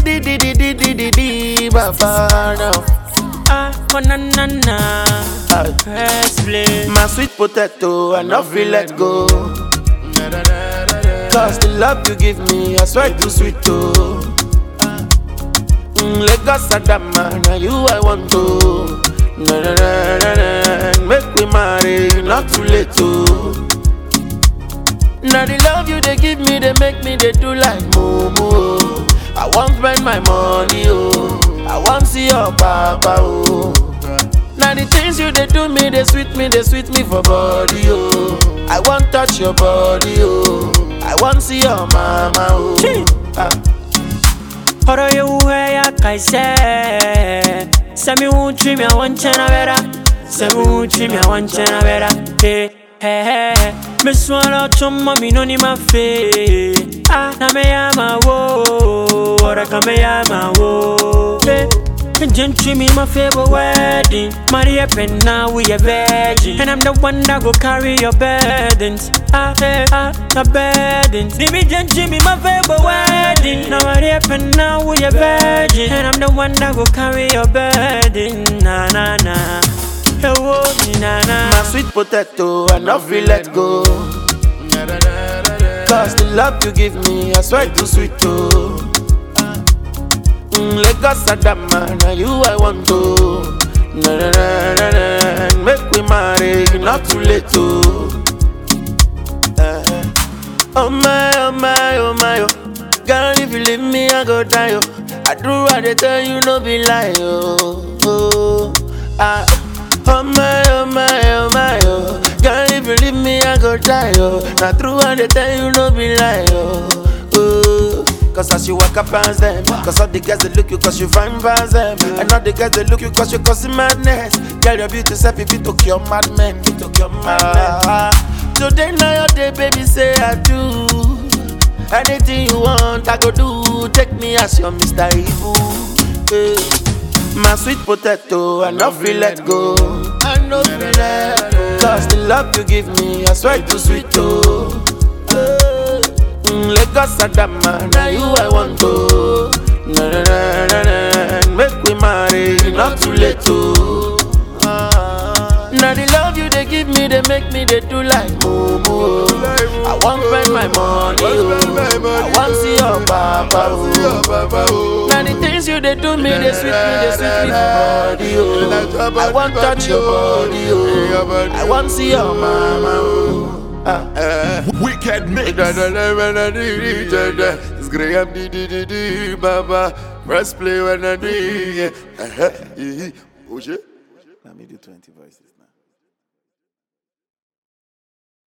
di di di di di di di Baba now. Ah, oh na na na. Aye. First place. My sweet potato, I not feel let go. Cause the love you give me, I swear too sweet too. Mm, Lagos Adama, now you I want to. Na, na, na, na, na. Make we marry, not too late too. Now the love you they give me, they make me they do like moo moo. I want spend my money oh, I want see your papa oh. Now the things you they do me, they sweet me, they sweet me for body oh. I want touch your body oh, I want see your mama oh. Chee. Ah. Horo ye uwe ya kaise Semi uchi mi awanchena vera Semi uchi mi awanchena vera Hey, hey, hey Me swallow chumma mi no ni ma fe Ah, na me yama wo Ora ka me yama wo Hey Gentry me my favorite wedding Maria Penna we a virgin And I'm the one that go carry your burdens Ah, eh, ah, the burdens Baby Gentry me my favorite wedding Now Maria Penna we a virgin And I'm the one that go carry your burden Na na na Hey, whoa, na na My sweet potato, I not feel let go. Cause the love you give me, I swear too sweet too. Mm, Lagos Adama, now you I want to. Na, na, na, na, na. Make we marry, not too late too. Eh. Oh my, oh my, oh my, oh. Girl, if you leave me, I go die, oh. I do what they tell you, no be lie, oh. oh. Ah. Oh my, oh my, oh my, oh. Girl, if you leave me, I go die, oh. Now true what they tell you, no be lie, oh. oh. Cause as you walk up past them Cause all the girls they look you cause you fine past them And all the girls they look you cause you causing madness Girl, your beauty self if you took your madmen You took your madmen Today now your day, baby, say I do Anything you want, I go do. Take me as your Mr. Evil. eh. My sweet potato, I not feel let go. I know feel let go. Cause the love you give me, I swear too sweet too. Eh. Mm, Lagos Adama, now you I want to. Na na na na na, make we marry, not too late too. Ah. Now the love you they give me, they make me they do like moo moo. I want spend my money, oh. I want see your papa, oh. Now the things you they do me, they sweet me, they sweet me for body, oh. I want touch your body, oh. I want see your mama, oh. Ah. Wicked mix. It's Graham di di di di Baba Press play when I do it. Uh-huh. Oh shit Let me do 20 voices now.